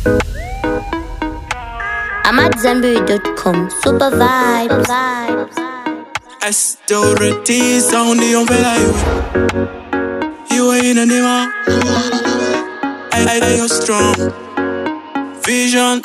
I'm at Zenberry.com. Super vibes. Authority sound yomvela iwe iwe inanima I, I, I, you're strong vision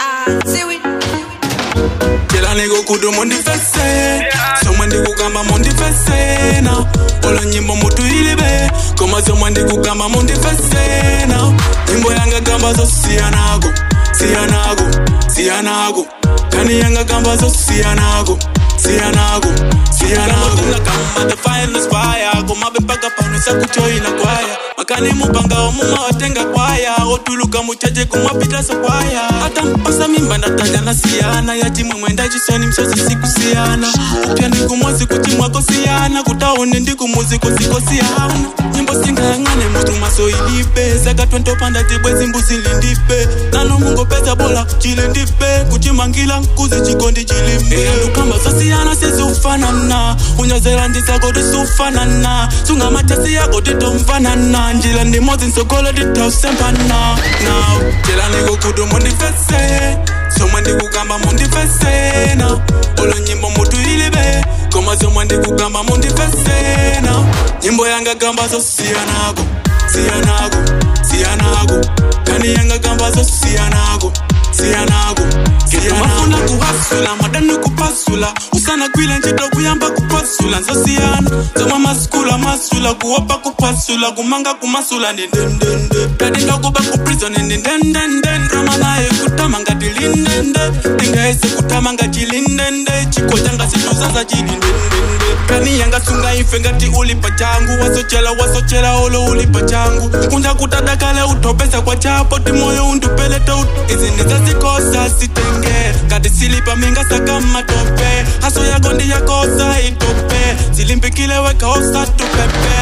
Kila nigga kudu mundifese Somwe ndikugamba mundifesena Olo nyimbo mutu ilibe Koma somwe ndikugamba mundifesena Nyimbo yanga gamba zo siyanago Siyanago, siyanago Kani yanga gamba zo siyanago Siyanago, siyanago Kuna kama the finest fire Kumabe mpaka pano sakuchoina kwaya makani mupanga omuma watenga kwaya otuluka muchaje kumwapita sokwaya hata mpasa mimba ndataja na siyana yachimwe mwenda chisoni msosi sikusiyana upya ndikumwazi kuchimwako siyana kutaone ndikumuziko sikosiyana nyimbo singayang'ane mutu maso ilipe zakatwentopanda tibwe zimbuzi lindipe nano mungo pesa bola chile ndipe kuchimangila nkuzi chikondi chilimbe ndukamba sosiyana sizufanana unyozela ndisako tisufanana sunga matasi yako titomfanana njila ndimozi nsokolo titausempana now jela nikukudu mundifese somwe ndikugamba mundifesena olo nyimbo mutu ilibe koma somwe ndikugamba mundifesena nyimbo yanga gamba zosiyanago siyanago siyanago kani yanga gamba zosiyanago siyanago mafuna kuhasula madani kupasula usana kwile ntchito kuyamba kupasula nzosiyana zomwe masikula masula kuopa kupasula kumanga kumasula ndendendende kati ndakuba kuprizoni ndendendende rama naye kutama ngati lindende ndingayese kutama ngati lindende chiko changa situzaza chilindendende kani yanga sunga ife ngati ulipa changu wasochela wasochela olo ulipa changu kunja kutadakale utopesa kwa chapo timoyo undupelete ut izi ndizazikosa sitenge kati silipa minga saka matope haso yako ndiyakosa itope silimpikile wekaosa tupepe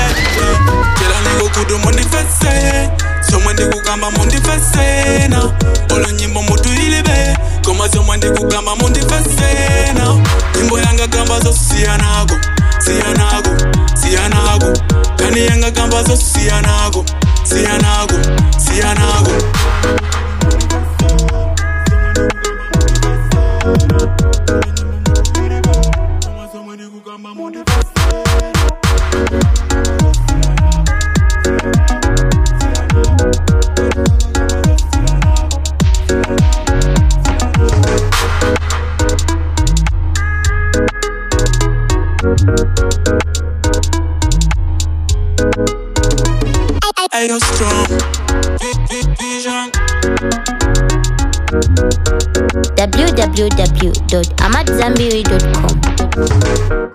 jela nikukudu mundifese somwe ndikugamba mundifesena olo nyimbo mutu ilibe koma somwe ndikugamba mundifesena nyimbo yanga gamba zosiyanago siyanago siyanago kani yanga gamba zosiyanago siyanago siyanago Ayo strong Vi- vi- vision www.amatzambiri.com.